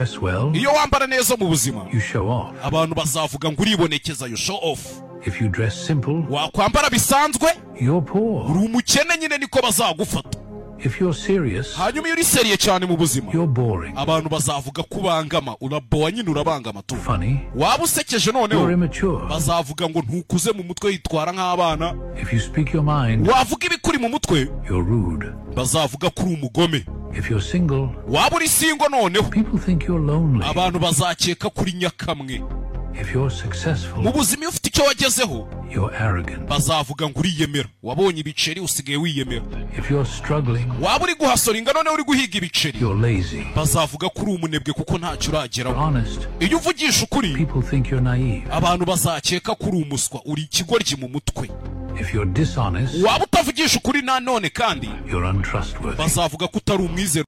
dress well, iyo wambara neza mu buzima you show off. abantu bazavuga ngo uribonekeza you show off If you dress simple, wakwambara bisanzwe you're poor. uri umukene nyine niko bazagufata If you're serious, hanyuma iyo uri seriye cyane mu buzima you're boring. abantu bazavuga ko ubangama urabowa nyine urabangama tu Funny, waba usekeje you're noneho immature. bazavuga ngo ntukuze mu mutwe yitwara nk'abana If you speak your mind, wavuga ibikuri mu mutwe you're rude. bazavuga ko uri umugome If you're single, waba uri singo noneho people think you're lonely. abantu bazakeka kuri nyakamwe If you're mu successful, buzima iyo ufite icyo wagezeho you're arrogant. bazavuga ngo uriyemera wabonye ibiceri usigaye wiyemera If you're struggling, waba uri guhasora ingano noneho uri guhiga ibiceri you're lazy. bazavuga ko uri umunebwe kuko ntacyo You're urageraho honest, iyo uvugisha ukuri people think you're naive. abantu bazakeka ko uri umuswa uri ikigoryi mu mutwe If you're dishonest, waba utavugisha ukuri nanone kandi you're untrustworthy. bazavuga ko utari umwizero